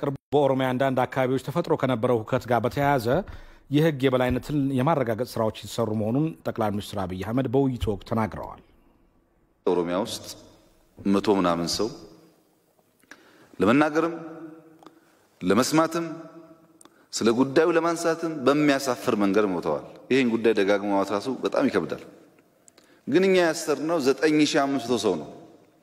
በቅርቡ በኦሮሚያ አንዳንድ አካባቢዎች ተፈጥሮ ከነበረው ሁከት ጋር በተያያዘ የሕግ የበላይነትን የማረጋገጥ ስራዎች የተሰሩ መሆኑን ጠቅላይ ሚኒስትር አብይ አህመድ በውይይቱ ወቅት ተናግረዋል። ኦሮሚያ ውስጥ መቶ ምናምን ሰው ለመናገርም ለመስማትም ስለ ጉዳዩ ለማንሳትም በሚያሳፍር መንገድ ሞተዋል። ይህን ጉዳይ ደጋግሞ ማውሳቱ በጣም ይከብዳል። ግን እኛ ያሰርነው 9500 ሰው ነው።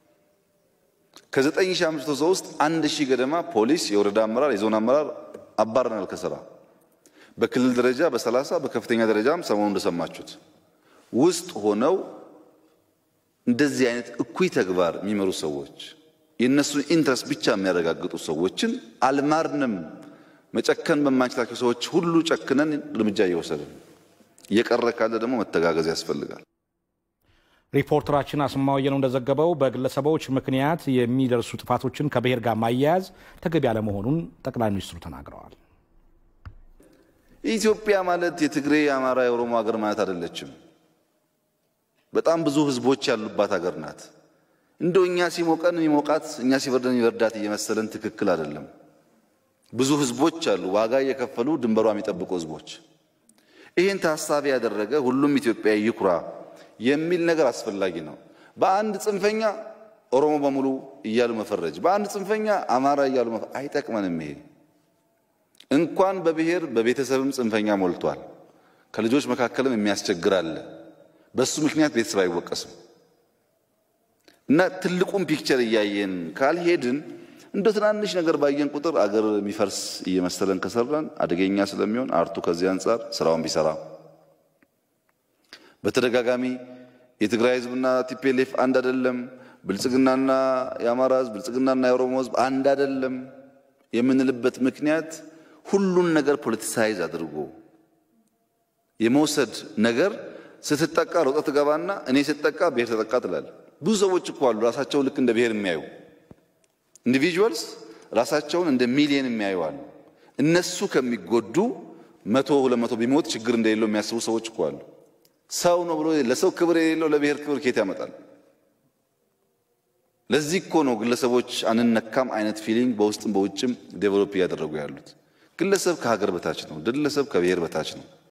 ከ9500 ሰው ውስጥ አንድ ሺህ ገደማ ፖሊስ፣ የወረዳ አመራር፣ የዞን አመራር አባረናል ከስራ በክልል ደረጃ በሰላሳ በከፍተኛ ደረጃም ሰሞኑ እንደሰማችሁት ውስጥ ሆነው እንደዚህ አይነት እኩይ ተግባር የሚመሩ ሰዎች የእነሱን ኢንትረስት ብቻ የሚያረጋግጡ ሰዎችን አልማርንም። መጨከን በማንችላቸው ሰዎች ሁሉ ጨክነን እርምጃ እየወሰድን እየቀረ ካለ ደግሞ መተጋገዝ ያስፈልጋል። ሪፖርተራችን አስማማው ነው እንደዘገበው በግለሰቦች ምክንያት የሚደርሱ ጥፋቶችን ከብሔር ጋር ማያያዝ ተገቢ ያለመሆኑን ጠቅላይ ሚኒስትሩ ተናግረዋል። ኢትዮጵያ ማለት የትግሬ፣ የአማራ፣ የኦሮሞ ሀገር ማለት አይደለችም። በጣም ብዙ ህዝቦች ያሉባት ሀገር ናት። እንደው እኛ ሲሞቀን የሚሞቃት እኛ ሲበርደን የሚበርዳት እየመሰለን ትክክል አይደለም። ብዙ ህዝቦች አሉ፣ ዋጋ እየከፈሉ ድንበሯ የሚጠብቁ ህዝቦች። ይህን ታሳቢ ያደረገ ሁሉም ኢትዮጵያዊ ይኩራ የሚል ነገር አስፈላጊ ነው። በአንድ ጽንፈኛ ኦሮሞ በሙሉ እያሉ መፈረጅ፣ በአንድ ጽንፈኛ አማራ እያሉ አይጠቅመንም። ይሄ እንኳን በብሔር በቤተሰብም ጽንፈኛ ሞልቷል። ከልጆች መካከልም የሚያስቸግር አለ። በሱ ምክንያት ቤተሰብ አይወቀስም። እና ትልቁን ፒክቸር እያየን ካልሄድን እንደ ትናንሽ ነገር ባየን ቁጥር አገር የሚፈርስ እየመሰለን ከሰራን አደገኛ ስለሚሆን አርቱ ከዚህ አንጻር ስራውን ቢሰራ በተደጋጋሚ የትግራይ ህዝብና ቲፒኤልኤፍ አንድ አይደለም፣ ብልጽግናና የአማራ ህዝብ፣ ብልጽግናና የኦሮሞ ህዝብ አንድ አይደለም የምንልበት ምክንያት ሁሉን ነገር ፖለቲሳይዝ አድርጎ የመውሰድ ነገር ስትጠቃ ሮጠ ትገባና እኔ ስትጠቃ ብሔር ተጠቃ ትላል። ብዙ ሰዎች እኮ አሉ ራሳቸውን ልክ እንደ ብሔር የሚያዩ ኢንዲቪጁዋልስ ራሳቸውን እንደ ሚሊየን የሚያዩ አሉ። እነሱ ከሚጎዱ መቶ ሁለት መቶ ቢሞት ችግር እንደሌለው የሚያስቡ ሰዎች እኮ አሉ። ሰው ነው ብሎ ለሰው ክብር የሌለው ለብሔር ክብር ኬት ያመጣል? ለዚህ እኮ ነው ግለሰቦች አንነካም አይነት ፊሊንግ በውስጥም በውጭም ዴቨሎፕ እያደረጉ ያሉት። ግለሰብ ከሀገር በታች ነው። ግለሰብ ከብሔር በታች ነው።